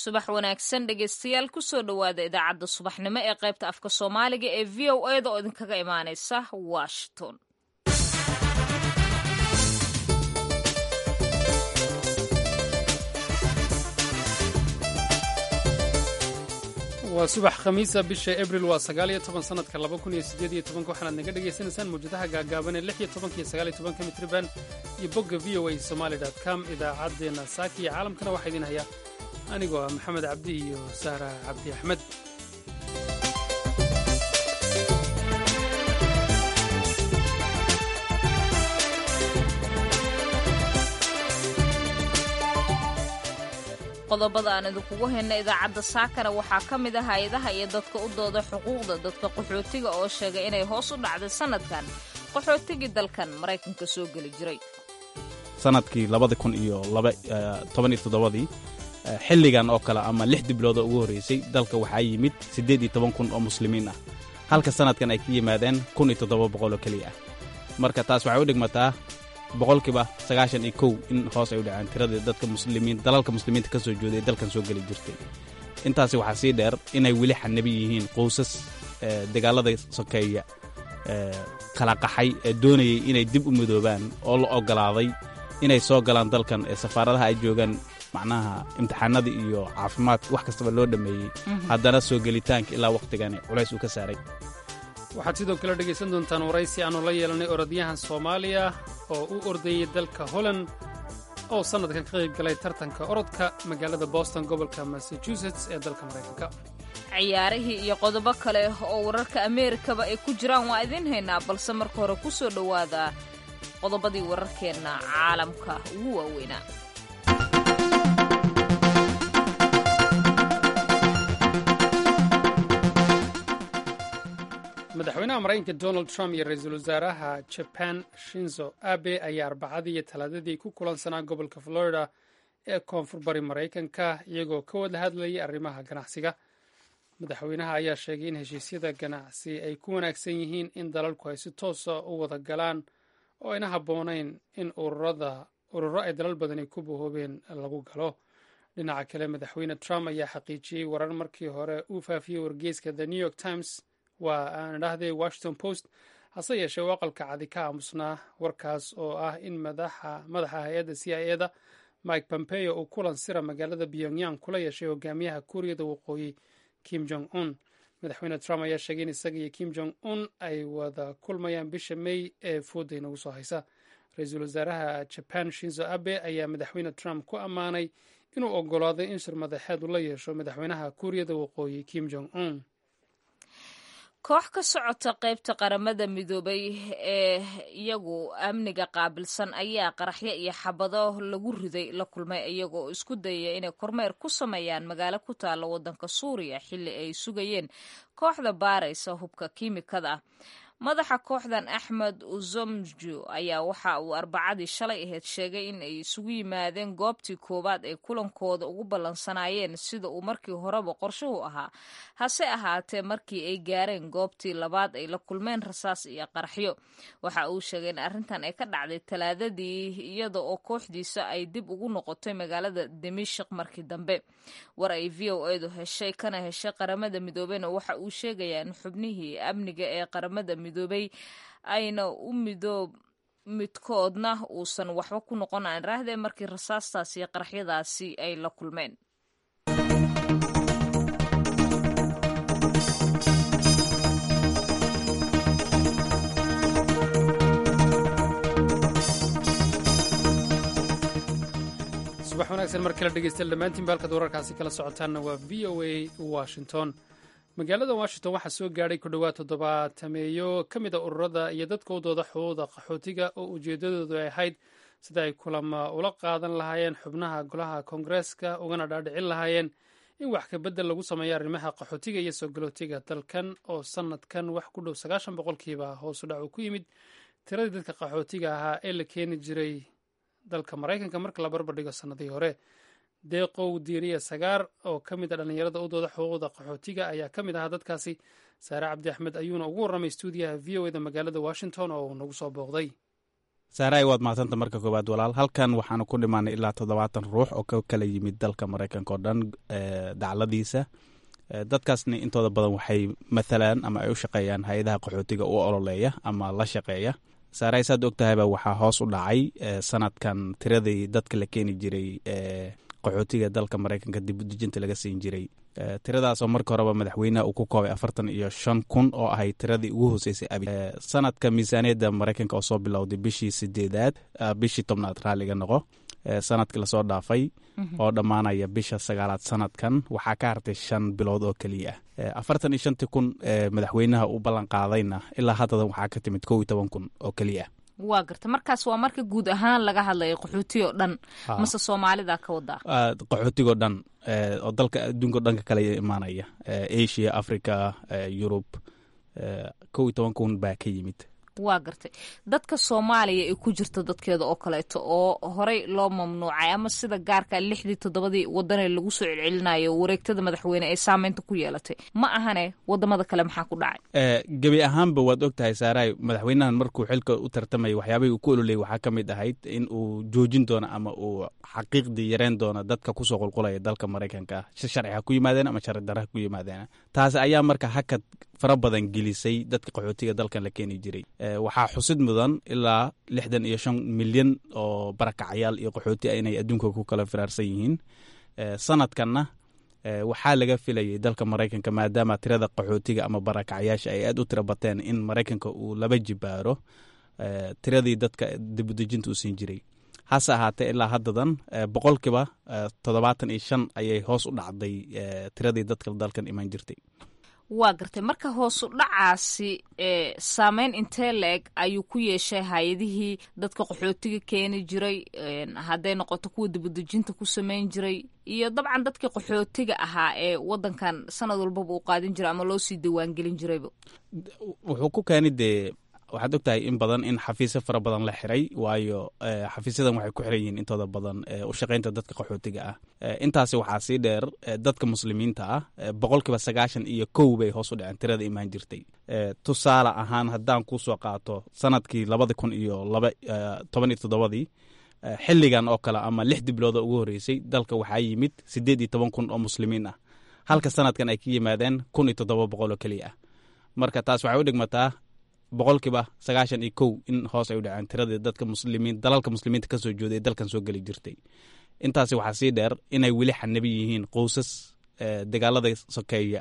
subax wanaagsan dhegeystayaal kusoo dhowaada idaacadda subaxnimo ee qaybta afka soomaaliga ee v o eda oo idinkaga imaaneysa washington waa subax khamiisa bisha abril waa sagaal iyo toban sanadka laba kun iyo sideed iyo tobanka waxaanaad naga dhagaysanaysaan mawjadaha gaagaaban ee lix iyo tobanka iyo sagaal iyo tobanka mitriban iyo bogga v o a somaali dot com idaacaddeenna saaki iyo caalamkana waxaa idiin hayaa anigoo ah maxamed cabdi iyo sahra cabdi axmed qodobada aan idinkugu hayna idaacadda saakana waxaa ka mid ah hay-adaha iyo dadka u dooda xuquuqda dadka qaxootiga oo sheegay inay hoos u dhacday sanadkan qaxootigii dalkan maraykanka soo geli jiray sanadkii labada kun iyo toban iyo toddobadii xilligan oo kale ama lix diblooda ugu horreysay dalka waxaa yimid siddeed iyo toban kun oo muslimiin ah halka sanadkan ay ka yimaadeen kun iyo toddoba boqol oo keliya ah marka taas waxay u dhigmataa boqolkiiba sagaashan iyo kow in hoos ay u dhaceen tiradii dadka muslimiin dalalka muslimiinta ka soo jooday dalkan soo geli jirtay intaasi waxaa sii dheer inay weli xanabi yihiin qoysas dagaalada sokeeya kala qaxay ee doonayay inay dib u midoobaan oo la oggolaaday inay soo galaan dalkan ee safaaradaha ay joogaan macnaha imtixaanadii iyo caafimaadka wax kastaba loo dhammeeyey haddana soo gelitaanka ilaa wakhtigani culays uu ka saaray waxaad sidoo kale dhegaysan doontaan waraysi aannu la yeelanay orodyahan soomaaliya oo u ordayey dalka holland oo sannadkan ka qayb galay tartanka orodka magaalada boston gobolka massachusetts ee dalka maraykanka ciyaarihii iyo qodobo kale oo wararka ameerikaba ay ku jiraan waa idiin haynaa balse marka hore ku soo dhowaada qodobadii wararkeenna caalamka ugu waaweynaa madaxweynaha maraykanka donald trump iyo ra-iisul wasaaraha jaban shinzo abe ayaa arbacadii iyo talaadadii ku kulansanaa gobolka florida ee koonfur bari maraykanka iyagoo ka wada hadlayay arrimaha ganacsiga madaxweynaha ayaa sheegay in heshiisyada ganacsi ay ku wanaagsan yihiin in dalalku ay si toosa u wada galaan oo ayna habboonayn in ururo ay dalal badani ku bahoobeen lagu galo dhinaca kale madaxweyne trump ayaa xaqiijiyey warar markii hore uu faafiyey wargeyska the new york times waa aan idhaahday washington post hase yeeshee u aqalka cadi ka aamusnaa warkaas oo ah in madaxa hay-adda c i eda mike pompeo uu kulan sira magaalada pyongyang kula yeeshay hogaamiyaha kuuriyada waqooyi kim jong un madaxweyne trump ayaa sheegay in isaga iyo kim jong un ay wada kulmayaan bisha may ee fooda inagu soo haysa ra-iisul wasaaraha jaban shinzo abe ayaa madaxweyne trump ku ammaanay inuu ogolaaday in shir madaxeed uu la yeesho madaxweynaha kuuriyada waqooyi kim jong un koox ka socota qaybta qaramada midoobay ee iyagu amniga qaabilsan ayaa qaraxyo iyo xabado lagu riday la kulmay iyagoo isku dayaya inay kormeer ku sameeyaan magaalo ku taalla waddanka suuriya xilli ay sugayeen kooxda baaraysa hubka kiimikada ah madaxa kooxdan axmed uzomju ayaa waxa uu arbacadii shalay ahayd sheegay in ay isugu yimaadeen goobtii koowaad ay kulankooda ugu ballansanaayeen sida uu markii horeba qorshuhu ahaa hase ahaatee markii ay gaareen goobtii labaad ay la kulmeen rasaas iyo qaraxyo waxa uu sheegay in arrintan ay ka dhacday talaadadii iyada oo kooxdiisa ay dib ugu noqotay magaalada dimishik markii dambe war ay v o edu heshay kana heshay qaramada midoobeyna waxa uu sheegayaa in xubnihii amniga ee qaramada midoobay ayna u midoob midkoodna uusan waxba ku noqon aan raahdee markii rasaastaasi iyo qaraxyadaasi ay la kulmeen subax wanaagsan mar kale dhegeystayaal dhammaantiin baalkaad wararkaasi kala socotaanna waa v o a washington magaalada washington waxaa soo gaadhay ku dhowaad toddobaatameeyo ka mid a ururada iyo dadka u dooda xuquuqda qaxootiga oo ujeeddadoodu ay ahayd sida ay kulama ula qaadan lahaayeen xubnaha golaha koongareeska ugana dhaadhicin lahaayeen in wax kabedel lagu sameeyo arrimaha qaxootiga iyo soo galootiga dalkan oo sanadkan wax ku dhow sagaashan boqolkiiba hoosu dhac uu ku yimid tiradii dadka qaxootiga ahaa ee la keeni jiray dalka maraykanka marka la barbardhigo sannadii hore deeqow diiriya sagaar oo ka mid a dhallinyarada u dooda xuquuqda qaxootiga ayaa ka mid ahaa dadkaasi saare cabdi axmed ayuuna ugu warramay stuudiyaha v o eda magaalada washington oo uu nagu soo booqday saaray waad mahadsanta marka koowaad walaal halkan waxaanu ku dhimaanay ilaa toddobaatan ruux oo ka kala yimid dalka maraykanka oo dhan dacladiisa dadkaasna intooda badan waxay mathalaan ama ay u shaqeeyaan hay-adaha qaxootiga u ololeeya ama la shaqeeya saaray saad og tahayba waxaa hoos u dhacay sanadkan tiradii dadka la keeni jiray qaxootiga dalka maraykanka dibudejinta laga siin jiray tiradaasoo marka horeba madaxweynaha uu ku koobay afartan iyo shan kun oo ahayd tiradii ugu hooseysay abi sanadka miisaaniyadda maraykanka oo soo bilowday bishii sideedaad bishii tobnaad raalliga noqo sanadkii lasoo dhaafay oo dhammaanaya bisha sagaalaad sanadkan waxaa ka hartay shan bilood oo keliya ah afartan iyo shantii kun madaxweynaha u ballan qaadayna ilaa haddadan waxaa ka timid kow iyo toban kun oo keliya ah waa garta markaas waa marka guud ahaan laga hadlayo qaxootiga oo dhan mase soomaalida ka wadaa qaxootigoo dhan oo dalka adduunka o dhanka kale imaanaya asia africa yurub kow iyo toban kun baa ka yimid waa gartay dadka soomaaliya ee ku jirta dadkeeda oo kaleeto oo horey loo mamnuucay ama sida gaarka lixdii toddobadii wadanee lagu soo celcelinayo wareegtada madaxweyne ee saameynta ku yeelatay ma ahane wadamada kale maxaa ku dhacay gebi ahaanba waad og tahay saaray madaxweynahan markuu xilka u tartamaya waxyaabahii uu ku ololeyay waxaa ka mid ahayd in uu joojin doono ama uu xaqiiqdii yareen doono dadka kusoo qulqulaya dalka maraykanka si sharci ha ku yimaadeen ama sharci darra ha ku yimaadeen taasi ayaa marka hakad fara badan gelisay dadka qaxootiga dalkan la keeni jiray waxaa xusid mudan ilaa lixdan iyo shan milyan oo barakacayaal iyo qaxooti ah inay adduunka ku kala firaarsan yihiin sanadkanna waxaa laga filayay dalka maraykanka maadaama tirada qaxootiga ama barakacayaasha ay aad u tira bateen in maraykanka uu laba jibaaro tiradii dadka dibudejinta u siin jiray hase ahaatee ilaa haddadan boqolkiiba toddobaatan iyo shan ayay hoos u dhacday tiradii dadka dalkan iman jirtay waa gartay marka hoosu dhacaasi saameyn intee la-eg ayuu ku yeeshay hay-adihii dadka qaxootiga keeni jiray hadday noqoto kuwa dibudejinta ku sameyn jiray iyo dabcan dadkii qaxootiga ahaa ee wadankan sanad walbaba uu qaadin jiray ama loo sii diiwaangelin jirayba wuxuu ku keeni dee waxaad ogtahay in badan in xafiisyo fara badan la xiray waayo xafiisyadan waxay ku xiran yihiin intooda badan u shaqaynta dadka qaxootiga ah intaasi waxaa sii dheer dadka muslimiinta ah boqolkiiba sagaashan iyo kow bay hoos u dhaceen tirada imaan jirtay tusaale ahaan haddaan kusoo qaato sanadkii labada kun iyo laba toban iyo toddobadii xilligan oo kale ama lix diblooda ugu horreysay dalka waxaa yimid siddeed iyo toban kun oo muslimiin ah halka sanadkan ay ka yimaadeen kun iyo toddoba boqol oo keliya ah marka taas waxay u dhigmataa boqolkiiba sagaashan iyo kow in hoos ay u dhaceen tiradii dadka muslimiin dalalka muslimiinta ka soo jooday ee dalkan soo geli jirtay intaasi waxaa sii dheer inay weli xanabi yihiin qoysas dagaalada sokeeya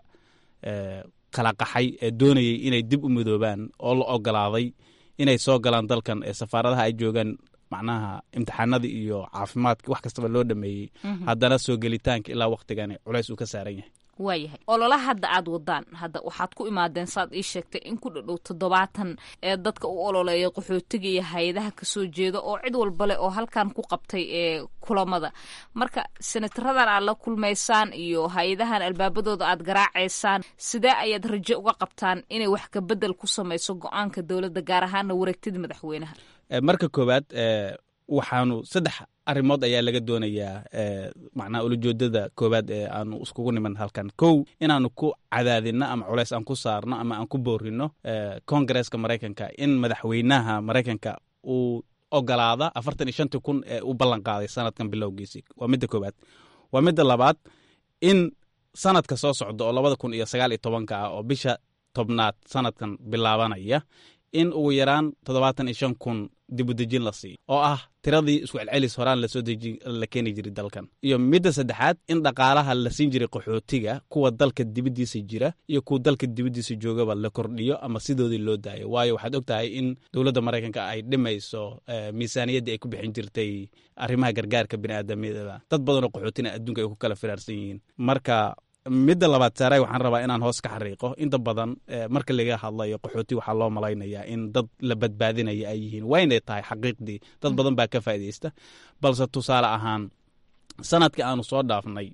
kala qaxay ee doonayay inay dib u midoobaan oo la ogolaaday inay soo galaan dalkan ee safaaradaha ay joogaan macnaha imtixaanadii iyo caafimaadka wax kastaba loo dhameeyey haddana soo gelitaanka ilaa waktigani culays uu ka saaran yahay waayahay olola hadda aad wadaan hadda waxaad ku imaadeen saad ii sheegtay in ku dhadhow toddobaatan ee dadka u ololeeya qaxootiga iyo hay-adaha kasoo jeeda oo cid walba leh oo halkan ku qabtay ee kulamada marka senataradan aad la kulmaysaan iyo hay-adahan albaabadooda aad garaacaysaan sidee ayaad rajo uga qabtaan inay wax kabedel ku samayso go-aanka dowladda gaar ahaana wareegtida madaxweynaha marka koowaad waxaanu saddex arrimood ayaa laga doonayaa macnaha ulajoodada koowaad ee aanu iskugu niman halkan kow inaanu ku cadaadino ama culays aan ku saarno ama aan ku boorino kongareeska maraykanka in madaxweynaha maraykanka uu ogolaada afartan iyo shantii kun ee u ballan qaaday sanadkan bilowgiisii waa midda koowaad waa midda labaad in sanadka soo socda oo labada kun iyo sagaal iyo tobanka ah oo bisha tobnaad sanadkan bilaabanaya in ugu yaraan toddobaatan iyo shan kun dibudejin la siiyo oo ah tiradii isku celcelis horaan lasoo dejin la keeni jiray dalkan iyo midda saddexaad in dhaqaalaha la siin jiray qaxootiga kuwa dalka dibaddiisa jira iyo kuwa dalka dibaddiisa joogaba la kordhiyo ama sidoodii loo daayo waayo waxaad og tahay in dowladda maraykanka ay dhimayso miisaaniyaddii ay ku bixin jirtay arrimaha gargaarka biniaadamyada dad badanoo qaxootina adduunka ay ku kala firaarsan yihiin marka midda labaad saaray waxaan rabaa inaan hoos ka xariiqo inta badan marka laga hadlayo qaxooti waxaa loo malaynayaa in dad la badbaadinaya ay yihiin waynay tahay xaqiiqdii dad badan baa ka faa'iidaysta balse tusaale ahaan sanadkii aanu soo dhaafnay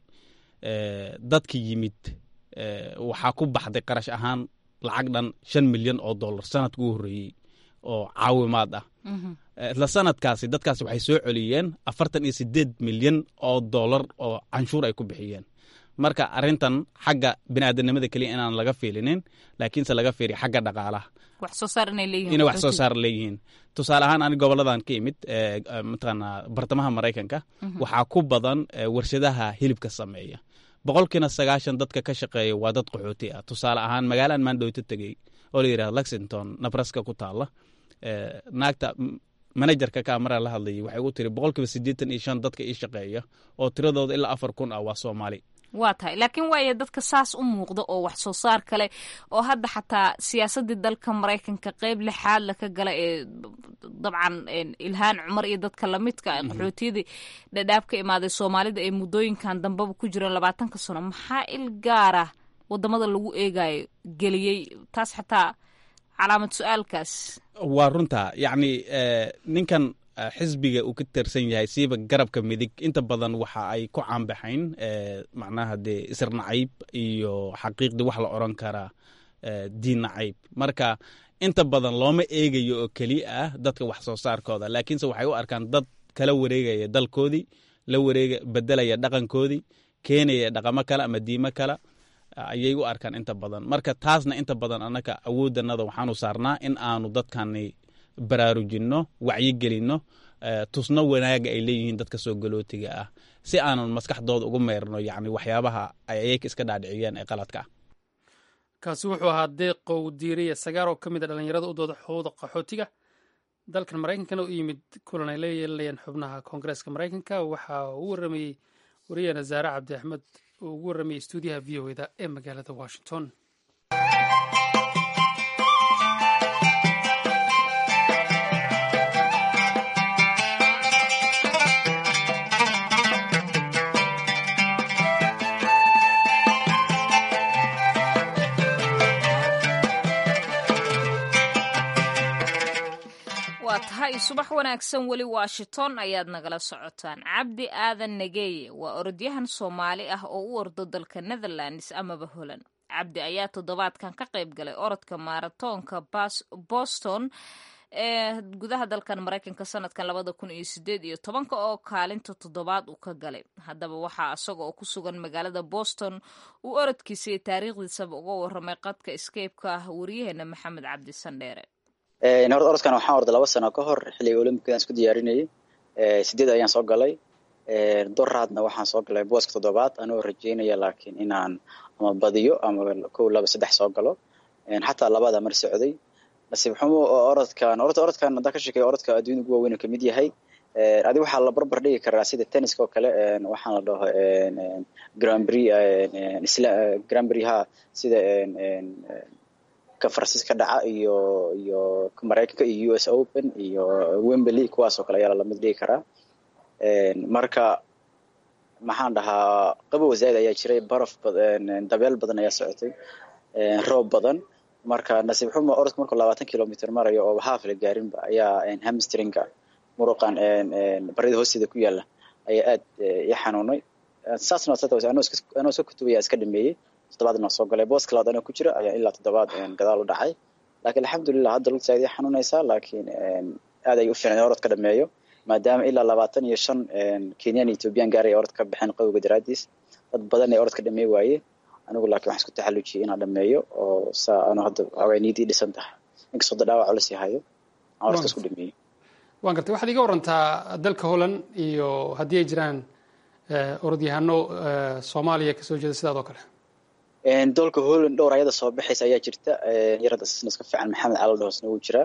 dadki yimid waxaa ku baxday qarash ahaan lacag dhan shan milyan oo dollar sanadka u horreeyey oo caawimaad ah isla sanadkaasi dadkaasi waxay soo celiyeen afartan iyo sideed milyan oo dollar oo canshuur ay ku bixiyeen marka arrintan xagga biniaadanimada keliya inaan laga fiilinin laakiinse laga fiiriya xagga dhaqaalaha wax soo saar inay leeyihiin inay wax soo saar leeyihiin tusaale ahaan ani goboladan ka imid mataqaana bartamaha maraykanka waxaa ku badan warshadaha hilibka sameeya boqolkiina sagaashan dadka ka shaqeeya waa dad qaxooti ah tusaale ahaan magaalaan maandhowto tegey oo la yidhahda lexington nabraska ku taalla naagta manajerka kaamara la hadlayay waxay ugu tiri boqolkiiba siddeetan iyo shan dadka ii shaqeeya oo tiradooda ilaa afar kun ah waa soomaali waa tahay laakiin waayo dadka saas u muuqda oo wax soo saar kale oo hadda xataa siyaasaddii dalka maraykanka qeyb lixaad la ka gala ee dabcan ilhaan cumar iyo dadka lamidka qaxootiyadii dhadhaab ka imaaday soomaalida ee muddooyinkan dambeba ku jireen labaatanka sano maxaa il gaara wadamada lagu eegayo geliyey taas xataa calaamad su-aalkaas waa runta yacni ninkan xisbiga uu ka tirsan yahay siiba garabka midig inta badan waxa ay ku caanbaxayn macnaha dee isir nacayb iyo xaqiiqdii wax la oran karaa diin nacayb marka inta badan looma eegayo oo keliya ah dadka wax soo saarkooda laakiinse waxay u arkaan dad kala wareegaya dalkoodii la wareega bedelaya dhaqankoodii keenaya dhaqamo kale ama diimo kale ayay u arkaan inta badan marka taasna inta badan annaka awooddanada waxaanu saarnaa in aanu dadkani baraarujinno wacyigelinno tusno wanaaga ay leeyihiin dadka soo galootiga ah si aanan maskaxdooda ugu meyrno yacni waxyaabaha ay ayaka iska dhaadhiciyeen ee qaladka ah kaasi wuxuu ahaa deeqow diiriya sagaar oo ka mid a dhallinyarada u dooda xuquuqda qaxootiga dalkan maraykankana u yimid kulan ay la yeelanayeen xubnaha koongareeska maraykanka waxa uu u waramayey wariyahena zaare cabdi axmed uu ugu waramayey stuudiyaha v o eda ee magaalada washington waa tahay subax wanaagsan weli washington ayaad nagala socotaan cabdi aadan nageeye waa orodyahan soomaali ah oo u ordo dalka netherlands amaba holand cabdi ayaa toddobaadkan ka qayb galay orodka maaratoonka boston ee gudaha dalkan maraykanka sanadkan labada kun iyo sideed iyo tobanka oo kaalinta toddobaad uu ka galay haddaba waxaa isaga oo ku sugan magaalada boston uu orodkiisa iyo taariikhdiisaba uga waramay qadka escapeka wariyaheena maxamed cabdi sandheere horta orodkan waxaan orday laba sano ka hor xilliga olympicadan isku diyaarinayay sideed ayaan soo galay doraadna waxaan soo galay booska toddobaad anoo rajeynaya laakiin inaan ama badiyo ama kow laba saddex soo galo xataa labada mar socday nasiib xumo oo orodkan orta orodkan haddaan ka sheekeyo orodka adduunyada ugu waaweyn kamid yahay adi waxaa la barbar dhigi karaa sida tenniska oo kale waxaan la dhaho grand prix grand prix ha sida ka faransiiska dhaca iyo iyo maraykanka iyo u s open iyo wemberley kuwaas oo kale ayaa lalamid dhigi karaa marka maxaan dhahaa qabow zaaid ayaa jiray baraf dabeel badan ayaa socotay roob badan marka nasiib xumo orodka markuu labaatan kilomitr marayo oo haaf la gaarinba ayaa hamstringa muruqan barida hoosteeda ku yaala ayaa aad i xanuunay saasna anoo soo kutubaya iska dhameeyey toddobaadna soo galay booska labaad anoo ku jira ayaa ilaa toddobaad gadaal u dhacay laakiin alxamdulilah hadda lugta aad i xanuunaysaa laakiin aad ay u fiicnay orod ka dhameeyo maadaama ilaa labaatan iyo shan kenyan ethoobiyan gaaray orod ka baxeen qawowga daraadiis dad badan ay orod ka dhameey waaye anigu laakiin waxaan isku taxallujiyay inaan dhameeyo oo saa anu hadda waxaway niyadii dhisan tahay inkastoo da dhaawac culus yahayo aan orodka isku dhameeyey waan gartay waxaad iga warantaa dalka holland iyo haddii ay jiraan orodyahano soomaaliya kasoo jeeda sidaad oo kale dolka holland dhowr ayada soo baxaysa ayaa jirta yarada asisna iska fiican maxamed cali dhahosna wuu jiraa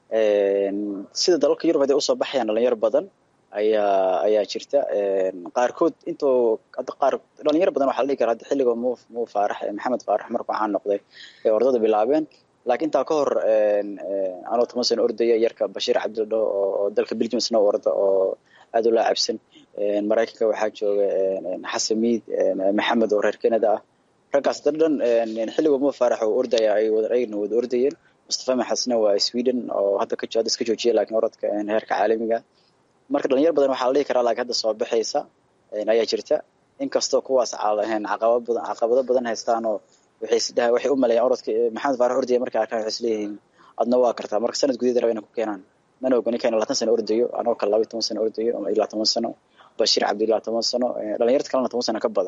sida dalalka yurub haday usoo baxayaan dhalinyaro badan ayaa ayaa jirta qaarkood intoo hadda qaar dhalinyaro badan waxaa la dhihi kara hadda xilliga mu mu faarax maxamed faarax markuu caan noqday ee ordada bilaabeen laakiin intaa ka hor anoo toban sano ordaya yarka bashiir cabdildho oo dalka belgiumsna orda oo aad u laacabsan maraykanka waxaa jooga xasan miid maxamed oo reer canada ah raggaas dad dhan xilliga mu faarax oo ordaya ay ayagna wada ordayeen mustafa maxasna waa sweden oo hadda ka hadda iska joojiya laakiin orodka heerka caalamiga marka dhalinyar badan waxaa la dhihi karaa laakiin hadda soo baxaysa ayaa jirta inkastoo kuwaas caqabad badan caqabado badan haystaan oo waxay isdhaha waxay u maleeyaan orodka maxamed faarax ordaya markay arkaan waxay isleeyihiin adna waa kartaa marka sanad gudaheeda raba inay ku keenaan mana oga ninkan labaatan sano ordayo anoo kale laba toban sano ordayo ama ilaa toban sano bashiir cabdi ilaa toban sano dhalinyarta kalena toban sano ka badan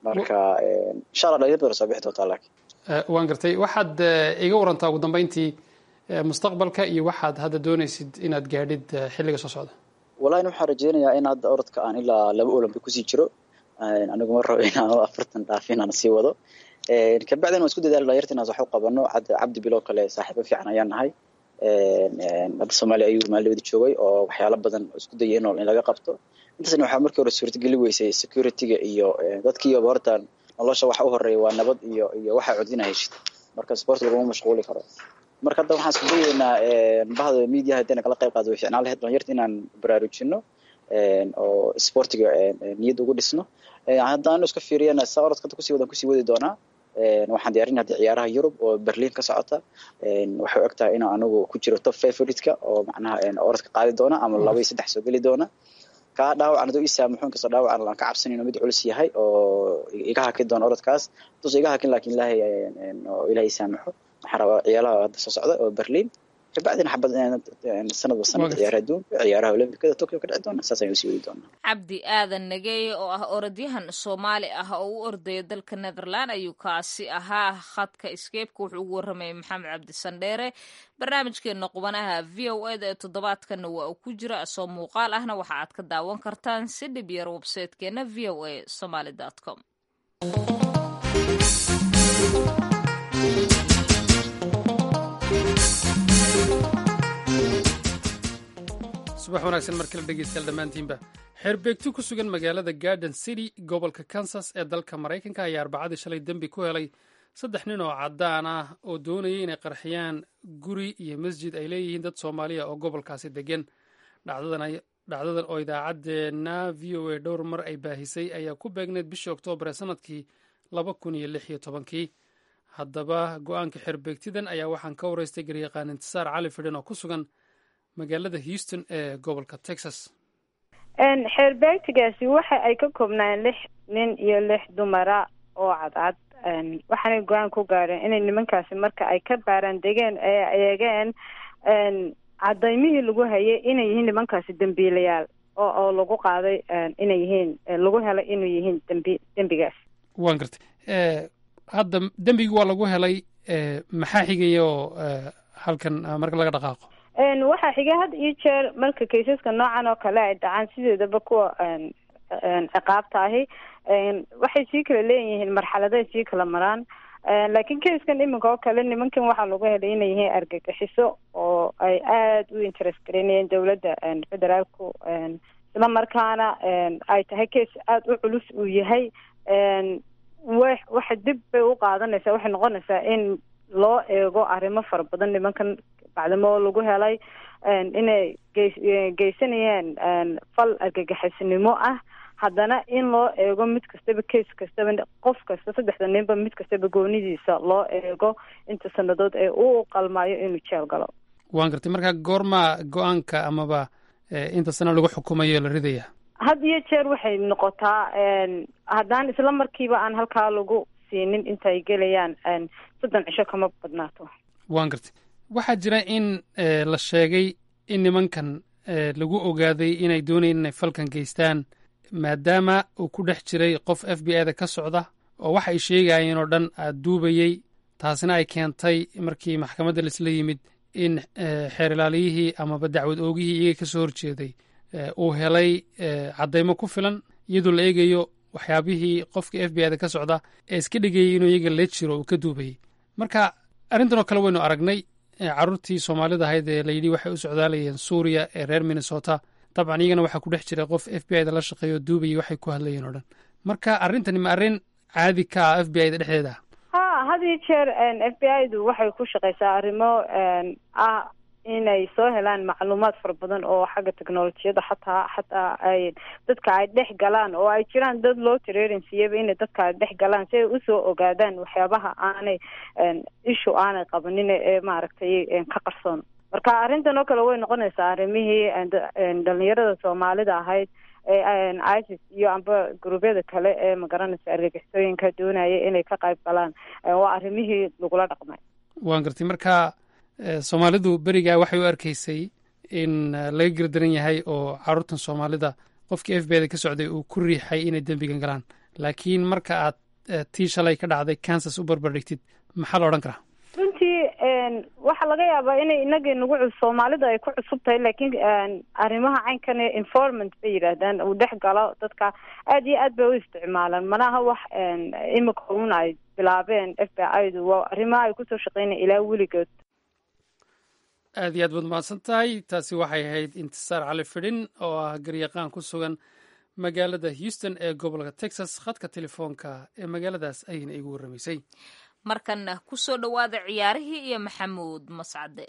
marka insha allah dhalinyar badan soo bixi doontaa laakiin waan gartay waxaad iga warantaa ugu dambeyntii mustaqbalka iyo waxaad hadda doonaysid inaad gaadhid xilliga soo socda wallahi waxaan rajeynayaa in hadda orodka aan ilaa laba olympic kusii jiro anigu ma rabo inaan afartan dhaafin aan sii wado kabacdina waan isku dadaali dhalinyarta inaan wax u qabano cabdi bilo kale saaxiibo fiican ayaan nahay hadda soomaaliya ayuu maalibada joogay oo waxyaalo badan isku dayay in laga qabto intaasna waxaa markii hore suurtageli weysay securityga iyo dadkiiyoba horta nolosha waxa u horeeya waa nabad iyo iyo waxaa codina heshid marka sport laguma mashquuli karo marka hadda waxaan isku dayeynaa bahda mediaha hadayna kala qayb qaado way ficnaan lahayd dhalinyarta inaan baraarujino oo sportiga niyad ugu dhisno haddaan iska fiiriyana saa orodka hadda kusii wadan kusii wadi doonaa waxaan diyaarin hadda ciyaaraha yurub oo berlin ka socota waxay og tahay inaan anigu ku jiro top favoritka oo macnaha orodka qaadi doona ama laba iyo saddex soo geli doona kaa dhaawacan haduu ii saamaxo inkastoo dhaawacan aan ka cabsanin oo mid culus yahay oo iga hakin doona orodkaas haduusa iga hakin lakin ilaahay oo ilaahay saamaxo waxaan rabaa ciyaalaha hadda soo socda oo berlin kabacdina xabad sanadba sanada ciyaaraha adduunka ciyaaraha olambikada tokyo ka dhici doona saas ayaan usii wadi doonaa cabdi aadan nageeye oo ah orodyahan soomaali ah oo u ordaya dalka netherland ayuu kaasi ahaa khadka iskeebka wuxuu ugu warramayay maxamed cabdi sandheere barnaamijkeena qubanaha v o eda ee toddobaadkanna waa uu ku jira asoo muuqaal ahna waxa aad ka daawan kartaan si dhib yar websaytekeena v o a somaly com subax wanaagsan mar kale dhegeystayaal dhammaantiinba xeerbeegti ku sugan magaalada garden city gobolka kansas ee dalka maraykanka ayaa arbacadii shalay dembi ku helay saddex nin oo caddaan ah oo doonayay inay qarxiyaan guri iyo masjid ay leeyihiin dad soomaaliya oo gobolkaasi degan dhacdadan oo idaacaddeenna v o a dhowr mar ay baahisay ayaa ku beegneyd bishii oktoobar ee sanadkii laba kun iyo lix iyo tobankii haddaba go-aanka xeerbeegtidan ayaa waxaan ka waraystay garyaqaan intisaar cali fidhan oo ku sugan magaalada houston ee gobolka texas xeerbeegtigaasi waxa ay ka koobnaan lix nin iyo lix dumara oo cadcad waxaanay go-aan ku gaareen inay nimankaasi marka ay ka baaraan degeen ee eegeen cadaymihii lagu hayay inay yihiin nimankaasi dembiilayaal oo oo lagu qaaday inay yihiin lagu helay inuu yihiin dembi dembigaas waan gartay hadda dembigii waa lagu helay maxaa xigaya oo halkan marka laga dhaqaaqo waxaa xiga had iyo jeer marka kaysaska noocan oo kale ay dhacaan sideedaba kuwa ciqaabta ahi waxay sii kala leeyihiin marxaladay sii kala maraan laakiin kayskan iminka oo kale nimankan waxaa lagu helay inay yihiin argagixiso oo ay aada u interest gareynayeen dowladda federaalku isla markaana ay tahay case aada u culus uu yahay wa waxa dib bay u qaadanaysaa waxay noqonaysaa in loo eego arrimo fara badan nimankan bacdamo lagu helay inay gey geysanayeen fal argagixisnimo ah haddana in loo eego mid kastaba case kastaba qof kasta saddexda ninba mid kastaba goonidiisa loo eego inta sanadood ee uu qalmaayo inuu jeel galo waan gartay marka goormaa go-aanka amaba inta sana lagu xukumayo la ridaya had iyo jeer waxay noqotaa haddaan isla markiiba aan halkaa lagu siinin intaay gelayaan soddon cisho kama badnaato waan gartay waxaa jira in la sheegay in nimankan lagu ogaaday inay doonayeen inay falkan geystaan maadaama uu ku dhex jiray qof f b i da ka socda oo waxa ay sheegayeen oo dhan aad duubayey taasina ay keentay markii maxkamadda laisla yimid in xeer ilaaliyihii amaba dacwad oogihii iyaga ka soo horjeeday uu helay caddaymo ku filan iyadoo la eegayo waxyaabihii qofkii f b i da ka socda ee iska dhigayay inuu iyaga la jiro uu ka duubayey marka arrintan oo kale waynu aragnay carruurtii soomaalida ahayd ee layidhi waxay u socdaalayeen suuriya ee reer minnesota dabcan iyagana waxaa ku dhex jiray qof f b i da la shaqeeyo duubayay waxay ku hadlayeen oo dhan marka arrintani ma arrin caadi ka ah f b i da dhexdeeda ha had iyo jeer f b i du waxay ku shaqeysaa arrimo ah inay soo helaan macluumaad fara badan oo xagga technolojiyada xataa xataa ay dadka ay dhex galaan oo ay jiraan dad loo tareerinsiiyaba inay dadka ay dhex galaan si ay usoo ogaadaan waxyaabaha aanay ishu aanay qabanin ee maaragtay ka qarsoon marka arrintan oo kale way noqonaysaa arrimihii dhalinyarada soomaalida ahayd ee isis iyo amba guruubyada kale ee magaranaysa argagixisooyinka doonaya inay ka qayb galaan waa arrimihii lagula dhaqmay waan gartay marka soomaalidu berigaa waxay u arkaysay in laga gardaran yahay oo carruurtan soomaalida qofkii f b da ka socday uu ku riixay inay dembigan galaan laakiin marka aad tii shalay ka dhacday kansas u barbardhigtid maxaa la odhan karaa runtii waxaa laga yaabaa inay inagii nagu cus soomaalida ay ku cusub tahay laakiin arrimaha caynkan ee informant bay yidhaahdaan uu dhex galo dadka aad iyo aad bay u isticmaalaan manaha wax imika un ay bilaabeen f b i du waa arrimaha ay kusoo shaqeynaya ilaa weligood aad iyo aad baad mahadsan tahay taasi waxay ahayd intisaar cali fidhin oo ah garyaqaan ku sugan magaalada houston ee gobolka texas khadka telefoonka ee magaaladaas ayayna igu warramaysay markanna ku soo dhowaada ciyaarihii iyo maxamuud mascade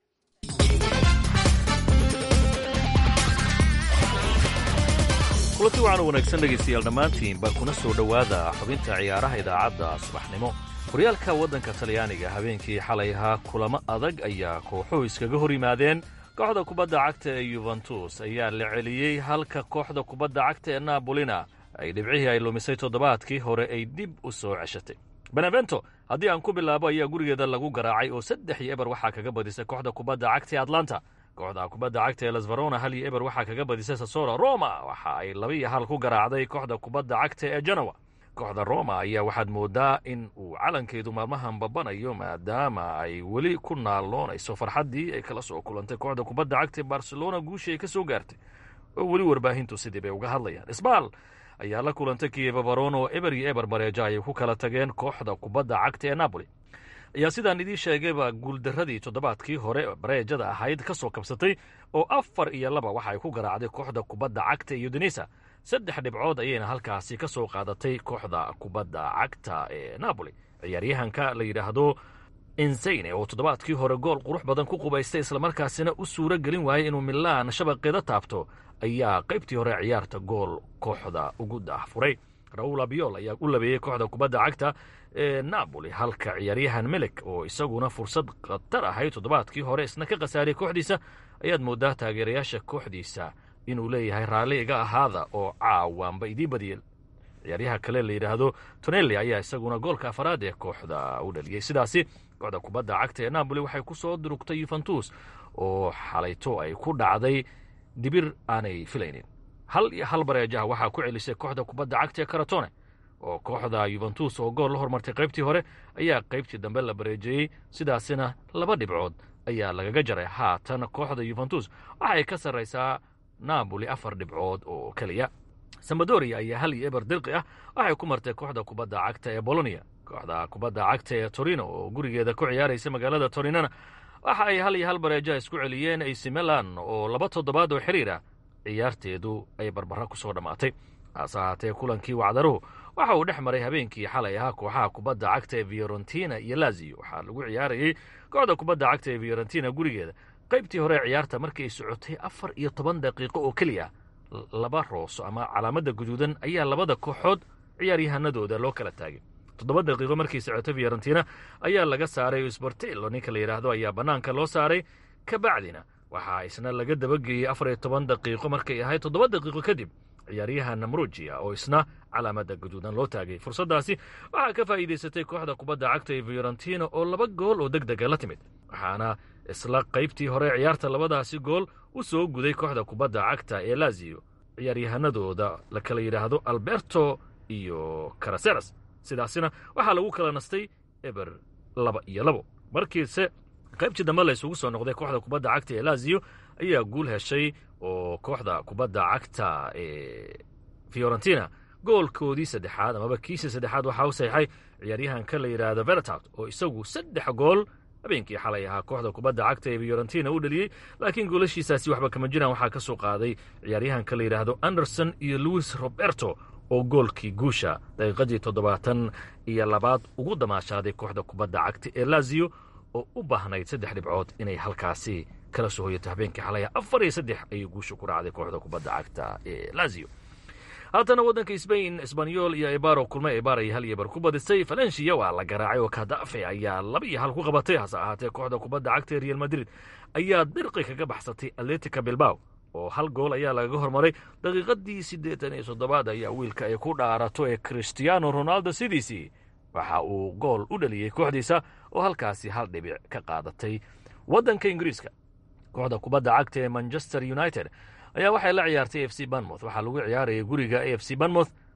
kulanti waxaan wanaagsan dhegaystayaal dhammaantiinba kuna soo dhowaada xubinta ciyaaraha idaacadda subaxnimo horyaalka waddanka talyaaniga habeenkii xalay ahaa kulamo adag ayaa kooxuhu iskaga hor yimaadeen kooxda kubadda cagta ee yuventus ayaa la celiyey halka kooxda kubadda cagta ee nabolina ay dhibcihii ay lumisay toddobaadkii hore ay dib u soo ceshatay benevento haddii aan ku bilaabo ayaa gurigeeda lagu garaacay oo saddex iyo eber waxaa kaga badisay kooxda kubadda cagta ee atlanta kooxda kubadda cagta ee lasvarona hal iyo eber waxaa kaga badisay sasora roma waxa ay laba iyo hal ku garaacday kooxda kubadda cagta ee genowa kooxda roma ayaa waxaad moodaa in uu calankeedu maalmahan babanayo maadaama ay weli ku naalloonayso farxaddii ay kala soo kulantay kooxda kubadda cagta ee barcelona guushii ay ka soo gaartay oo weli warbaahintu sidii bay uga hadlayaan isbaal ayaa la kulantay kieva baron oo eber iyo eber mareejo ayay ku kala tageen kooxda kubadda cagta ee napoli ayaa sidaan idiin sheegayba guuldarradii toddobaadkii hore bareejada ahayd ka soo kabsatay oo afar iyo laba waxa ay ku garaacday kooxda kubadda cagta ee udinisa saddex dhibcood ayayna halkaasi ka soo qaadatay kooxda kubadda cagta ee napoli ciyaaryahanka la yidhaahdo insayne oo toddobaadkii hore gool qurux badan ku qubaystay islamarkaasina u suuro gelin waayay inuu milaan shabaqeeda taabto ayaa qaybtii hore ciyaarta gool kooxda ugu daahfuray raul abiol ayaa u labeeyey kooxda kubadda cagta ee napoli halka ciyaaryahan melek oo isaguna fursad khatar ahayd toddobaadkii hore isna ka khasaariyay kooxdiisa ayaad moodaa taageerayaasha kooxdiisa inuu leeyahay raalli iga ahaada oo caawaanba idii badiyeen ciyaaryaha kale la yidhaahdo tonelli ayaa isaguna goolka afaraad ee kooxda u dhaliyey sidaasi kooxda kubadda cagta ee napoli waxay ku soo durugtay yuventus oo xalayto ay ku dhacday dibir aanay filaynin hal iyo hal bareejaha waxaa ku celisay kooxda kubadda cagta ee karatone oo kooxda yuventus oo gool la hormartay qaybtii hore ayaa qaybtii dambe la bareejeeyey sidaasina laba dhibcood ayaa lagaga jaray haatan kooxda yuventus waxay ka sarraysaa napoli afar dhibcood oo keliya samadoria ayaa hal iyo eber dirqi ah waxay ku martay kooxda kubadda cagta ee bolonia kooxda kubadda cagta ee torino oo gurigeeda ku ciyaaraysa magaalada torinona waxa ay hal iyo hal bareeja isku celiyeen ac milan oo laba toddobaad oo xiriir ah ciyaarteedu ay barbara ku soo dhammaatay hase ahaatee kulankii wacdaruhu waxa uu dhex maray habeenkii xalay ahaa kooxaha kubadda cagta ee fiorentina iyo lazio waxaa lagu ciyaarayey kooxda kubadda cagta ee fiorentina gurigeeda qaybtii hore ciyaarta markii ay socotay afar iyo toban daqiiqo oo keliya laba rooso ama calaamadda guduudan ayaa labada kooxood ciyaaryahanadooda loo kala taagay toddoba daqiiqo markii socotay fiorentina ayaa laga saaray sbortello ninka la yidhaahdo ayaa bannaanka loo saaray kabacdina waxaa isna laga dabageeyey afar iyo toban daqiiqo markay ahayd toddoba daqiiqo kadib ciyaaryahan namrugia oo isna calaamadda guduudan loo taagay fursaddaasi waxaa ka faa'iidaysatay kooxda kubadda cagta ee fiorentina oo laba gool oo deg dega la timid waxaana isla qaybtii hore ciyaarta labadaasi gool u soo guday kooxda kubadda cagta ee lazio ciyaaryahanadooda la kala yidhaahdo alberto iyo karaseras sidaasina waxaa lagu kala nastay eber laba iyo labo markiise qaybtii dambe la isugu soo noqday kooxda kubadda cagta ee lazio ayaa guul heshay oo kooxda kubadda cagta ee fiorentina goolkoodii saddexaad amaba kiisii saddexaad waxaa u saxiixay ciyaaryahanka la yidhaahdo veretat oo isagu saddex gool habeenkii xalay ahaa kooxda kubadda cagta ee fiorentina u dhaliyey laakiin goolashiisaasi waxba kama jiraan waxaa ka soo qaaday ciyaaryahanka la yidhaahdo anderson iyo louis roberto oo goolkii guusha daqiiqadii toddobaatan iyo labaad ugu damaashaaday kooxda kubadda cagta ee lazio oo u baahnayd saddex dhibcood inay halkaasi kala soo hoyato habeenkii xalaya afar iyo saddex ayay guusha ku raacday kooxda kubadda cagta ee lazio haatana waddanka sbain esbanyol iyo ebaro kulmay ebar ay hal iyo bar ku badisay falensiya waa la garaacay oo kadafe ayaa laba iyo hal ku qabatay hase ahaatee kooxda kubadda cagta ee real madrid ayaa dirqi kaga baxsatay atletica bilbaw oo hal gool ayaa lagaga hormaray daqiiqadii siddeetan iyo toddobaad ayaa wiilka ay ku dhaarato ee christiano ronaldo sidiisii waxa uu gool u dhaliyey kooxdiisa oo halkaasi hal dhibic ka qaadatay waddanka ingiriiska kooxda kubadda cagta ee manchester united ayaa waxay la ciyaartay a f c banmouth waxaa lagu ciyaarayay guriga a f c banmouth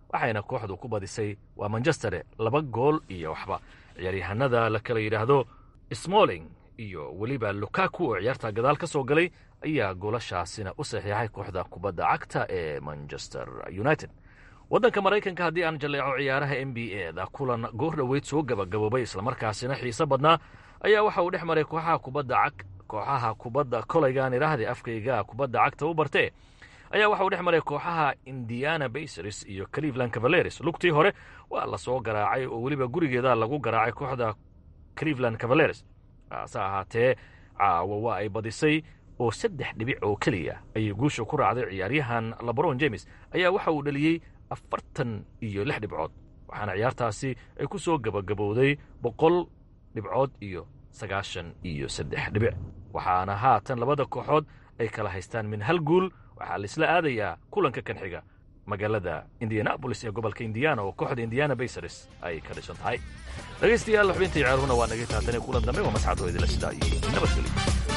waxayna kooxdu ku badisay waa manchestere laba gool iyo waxba ciyaaryahanada la kala yidhaahdo smalling iyo weliba lukaku oo ciyaarta gadaal ka soo galay ayaa goolashaasina u saxiixay kooxda kubadda cagta ee manchester united waddanka maraykanka haddii aan jalleeco ciyaaraha n b a da kulan goor dhoweyd soo gabagaboobay islamarkaasina xiise badnaa ayaa waxa uu dhex maray kooxaha kubadda cag kooxaha kubadda kolaygaan idhaahde afkayga kubadda cagta u bartee ayaa waxa uu dhex maray kooxaha indiana basers iyo cleveland cavaleres lugtii hore waa la soo garaacay oo weliba gurigeeda lagu garaacay kooxda cleveland cavaleres hase ahaatee caawa waa ay badisay oo saddex dhibic oo keliya ayay guusha ku raacday ciyaaryahan labron james ayaa waxa uu dhaliyey afartan iyo lix dhibcood waxaana ciyaartaasi ay ku soo gabagabowday boqol dhibcood iyo sagaashan iyo saddex dhibic waxaana haatan labada kooxood ay kala haystaan min hal guul waxaa laisla aadayaa kulanka kan xiga magaalada indianabolis ee gobolka indiana oo kooxda indiana basers ay ka dhisan tahay dhegaystayaal xubintii ciyaaruhuna waa naga taatane kulan dambe waa mascadoo idila sidaa iyo nabadgelyo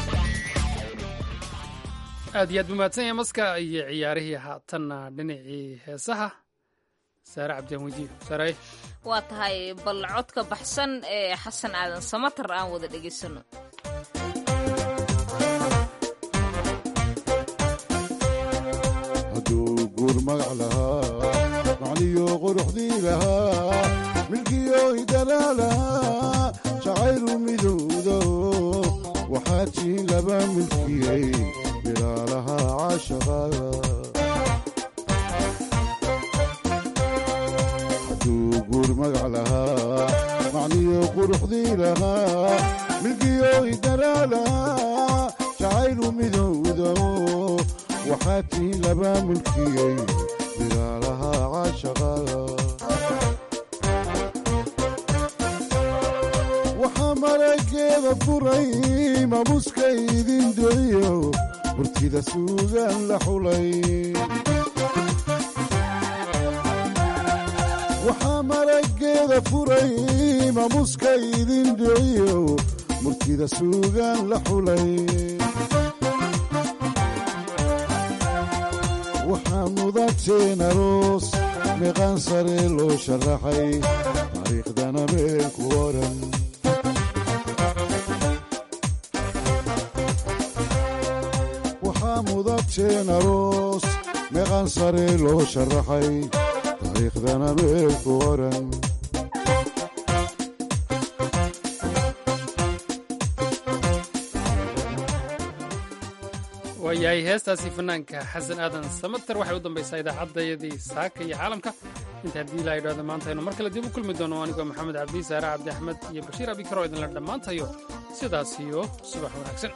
aad iyo aad bumahadsan yahay maska iyo ciyaarihii haatanna dhinacii heesaha saare cabdiaan weydiiyo saaraye waa tahay bal codka baxsan ee xasan aadan samatar aan wada dhegaysano hadduu guur magac lahaa macniyo quruxdii lahaa milkiyo hidalaa lahaa jacaylu midowdo waxaa tiin laba milkiyey bilaalaha caashaqada hadduu guur magac lahaa macniyo quruxdii lahaa milkiyo hidalaa lahaa jacaylu midowdo waxaa tiin laba mulkiyey bilaalaha caashaqada waxaa marageeda furay mamuska idin duciyo murtida suugaan la xulay waxaa marageeda furay mamuska idin duciyo murtida suugaan la xulay waxaa mudateen aroos meeqaan sare loo sharaxay taariikhdana meel ku oran waxaa mudateen aroos meeqaan sare loo sharaxay taariikhdana meel ku oran waayahay heestaasi fanaanka xasan aadan samater waxay u dambaysaa idaacaddayadii saaka iyo caalamka inta haddii ilaa idhahdo maanta aynu mar kale dib u kulmi doono anigoo maxamed cabdi saare cabdi axmed iyo bashiir abikar oo idinla dhammaantayo sidaas iyo subax wanaagsan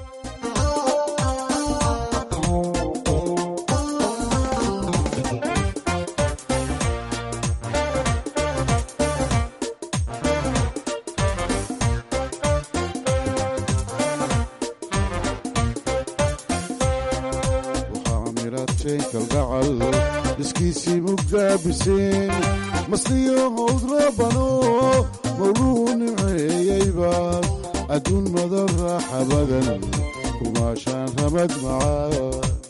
kalgacal dhiskiisii mugaabiseen masliyo howdrabano mawluu nimceeyeyba adduun madan raaxa badan kumaashaan ramad macaa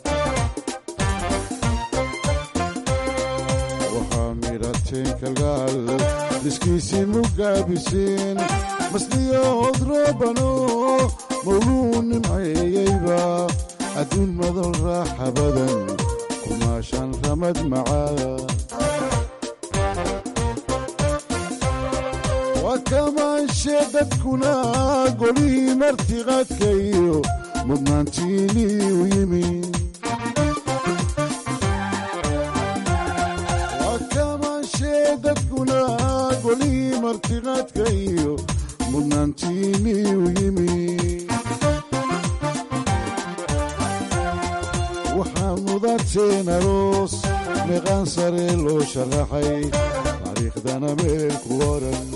waxaa midhateen kalgacal dhiskiisii mugaabiseen masliyo howdrabano mawluu nimceeyeyba adduun madan raaxa badan kumaashaan ramad macaa waa kamaanshe dadkuna golihii martiqaadka iyo mudnaantiinii u yimi waa kamaanshe dadkuna golihii martiqaadka iyo mudnaantiinii u yimi waxaa mudateen aroos meeqaan sare loo sharaxay taariikhdana meel ku oran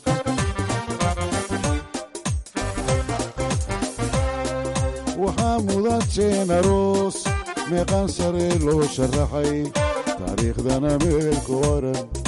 waxaa mudateen aroos meeqaan sare loo sharaxay taariikhdana meel ku oran